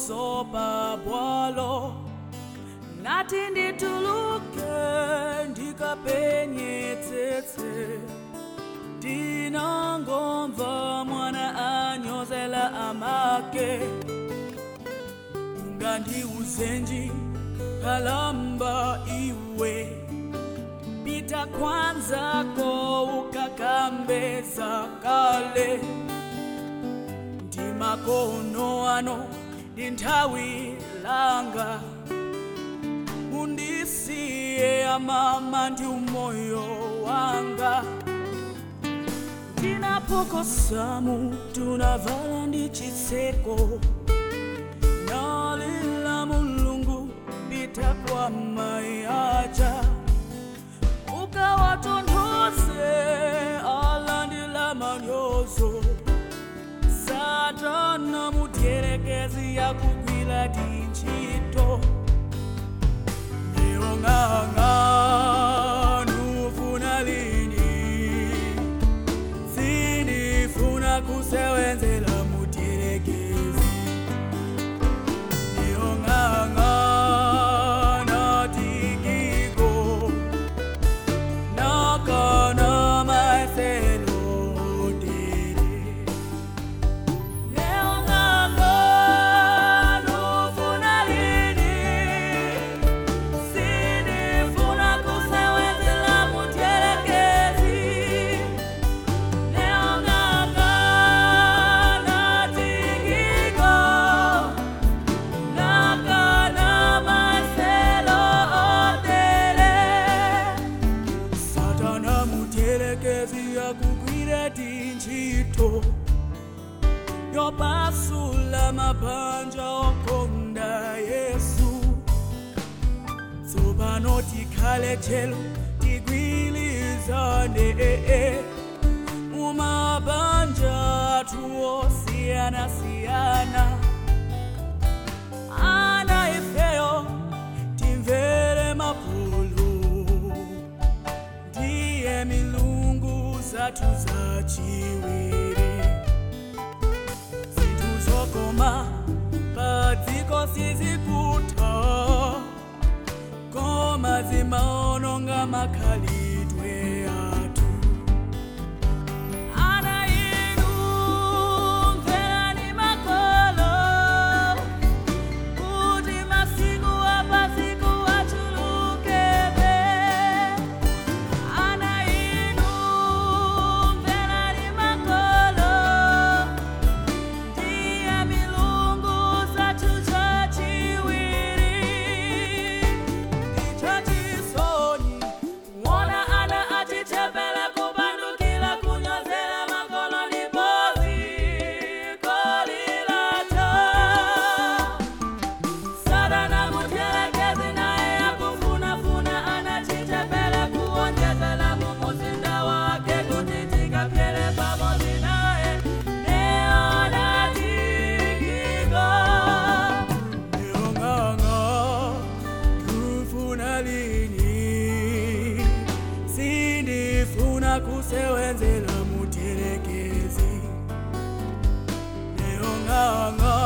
pamaso pa bwalo nati ndituluke ndikapenye tsetse ndinangomva mwana anyozela amake ungandiuzenji kalamba iwe pita kwanzako ukakambeza kale ndi makono ano ndi nthawi langa undisiye amama ndi umoyo wanga ndinapokosamu tunavala ndi chitseko nalila mulungu pita kwa mai aja ukawatonthoze alandila manyozo satana mutyerekezi yakugwira tinchito ndiyong'ang'a nufuna lini sinifuna kusewenzela mutyerekezi ndiyong'ang'a natikiko nakana maeselo tere ndiyong'ang'a nufuna lini sinifuna kusewenzela mutyerekezi ndiyong'ang'a natikiko nakana maselo otere satana mutyerekezi yakugwira tinchito yopasula mabanja okonda yesu tsopano tikhale chelo tigwilizane mumabanja athu osiyanasiyana ana ifeyo timvere mapulu ndiye milungu zathu zachiwiri zinthu zokoma padziko sizikutha koma zimaononga makhalidwe athu ana inu mverani makolo kuti masiku apasiku achulukebe ana inu mverani makolo ndiye milungu zathu zachiwiri ndichachisoni kuona ana achichepela kupandukila kunyozela makolo lipozi kolilacho Satana mutyerekezi naye akufunafuna anachichepele kuonjezela mumuzinda wake kuti tikapyele pamozi naye neonatikiko Neong'ang'a kufuna lini sindifuna kusewenzela mutyerekezi neong'ang'a